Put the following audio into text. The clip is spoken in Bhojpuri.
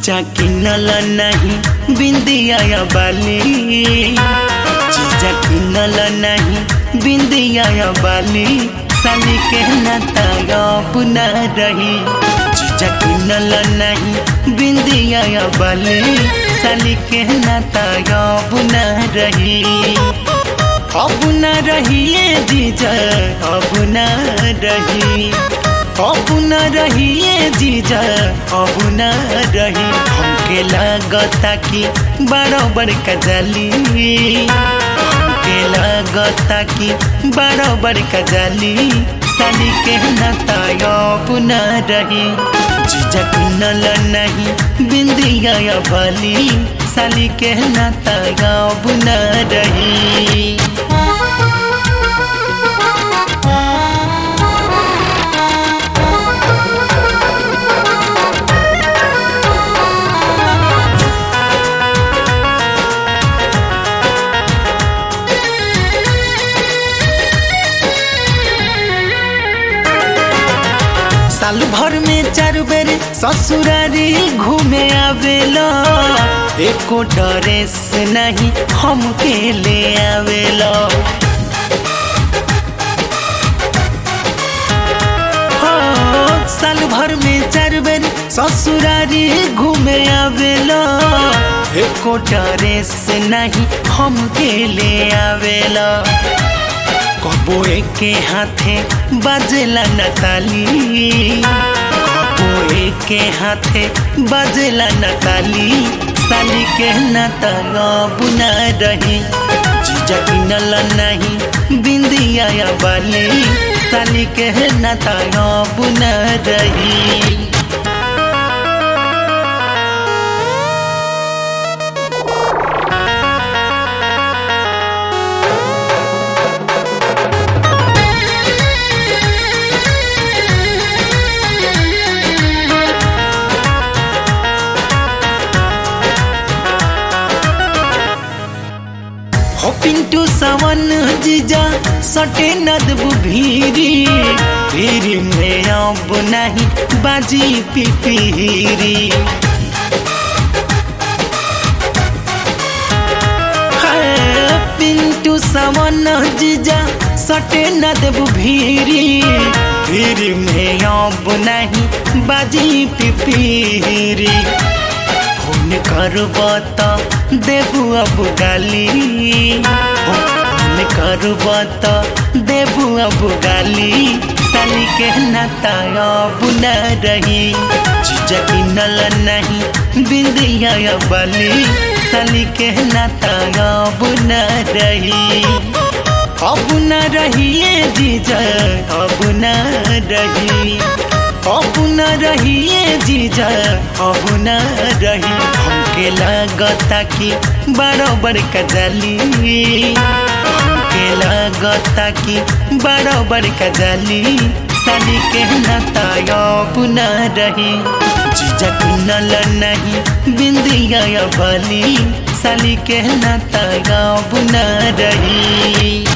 जीजा किनल नहीं बिंदिया या बाली जीजा किनल नहीं बिंदिया या बाली साली के नाता अब न रही जीजा किनल नहीं बिंदिया या बाली साली के नाता अब न रही अब न रहिए जीजा अब न रही अब न रहिए जीजा अब न रही हमके लागता कि बराबर कजली हमके लागता कि बराबर कजली साली के नाता अब न रही जीजा किनल नहीं बिंदिया या भली साली के नाता अब न रही साल भर में चार बेर ससुरारी घूमे आवेला एको ड्रेस नहीं हमके ले आवेला हो, साल भर में चार बेर ससुरारी घूमे आवेला एको ड्रेस नहीं हमके ले आवेला कबो एके हाथे बजेला नताली कबो एके हाथे बजेला नताली साली के नाता अब न रही जीजा किनल नहीं बिंदिया या बाली साली के नाता अब न रही हो पिंटू सवन जीजा सटे नदबु भीरी भीरी में अब नहीं बाजी पिपीरी हाय, पिंटू सवन जीजा सटे नदबु भीरी भीरी में अब नहीं बाजी पिपीरी फोन करब त देबू अब गाली फोन करब त देबू अब गाली साली के नाता अब न रही जीजा किनल नहीं बिंदिया या बाली साली के नाता अब न रही अब न रहिए जीजा अब न रही अब न रहिए जीजा अब न रही हमके लागता कि बराबर कजली हमके लागता कि बराबर कजली साली के नाता अब न रही जीजा किनल नहीं बिंदिया या भली साली के नाता अब न रही